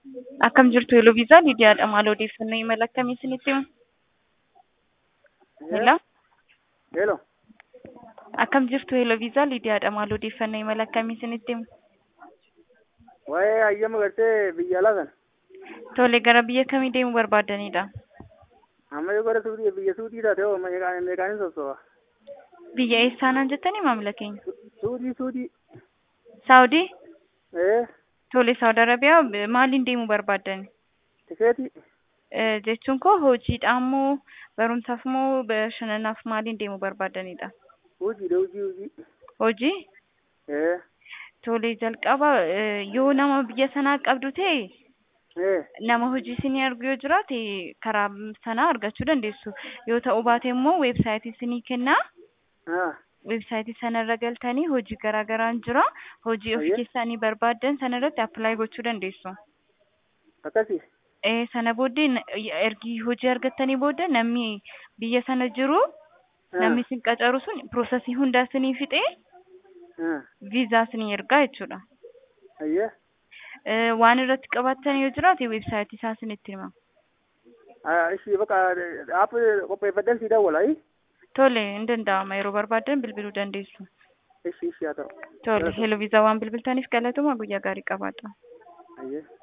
Akkam jirtu Eloviisaa Lidiyaadha. Maal odeeffannoo imala akkamii isinitti himu? Hello. Hello. Akkam jirtu Eloviisaa Lidiyaadha. Maal odeeffannoo imala akkamii isinitti himu? Waa'ee hayyama gartee biyya alaa kana. Tole gara biyya kamii deemuu barbaadanidha? Amma yoo gara Suudii biyya Suudii taate hoo meeqaan meeqaanin sossoba? Biyya eessaanaan jettanii maamila keenya? Suudii Suudii. Saawudii? Ee Tole Saawud Arabiyaa maaliin deemuu barbaadan? tikeetii. Eh, Jechuun koo hojiidhaan moo barumsaaf moo bashannanaaf maaliin deemuu barbaadanidha? Hojiidha hojii hojii. Hojii? Ee Tole jalqaba eh, yoo nama biyya sanaa qabdu ta'e ee nama hojii isinii argu yoo jiraate karaa sanaa argachuu dandeessu. Yoo ta'uu baate immoo weebsaayitii isinii kennaa. haa Weebsaayitii sanarra galtanii hojii garaa garaan jira. Hojii ofii Ayya. keessanii barbaaddan sanarratti appilaayi gochuu dandeessu. akkasii. Eh, sana booddee na- ergi hojii argattanii booda namni biyya sana jiru haa namni isin qacaru sun piroosesii hundaa isinii fixee haa viizaa isinii ergaa jechuudha. ayya Eh, waan irratti qabaattan yoo jiraate weebsaayitii isaa isinitti hima. haa ishii bakka dhaab qopheeffadhan sii dawwala ayi. Tole, hin danda'ama yeroo barbaadan bilbiluu dandeessu. Ishii ishii haa ta'u. Tole, heloo viizaa waan bilbiltaniif galatuma guyyaa gaarii qabaadha. Ayya.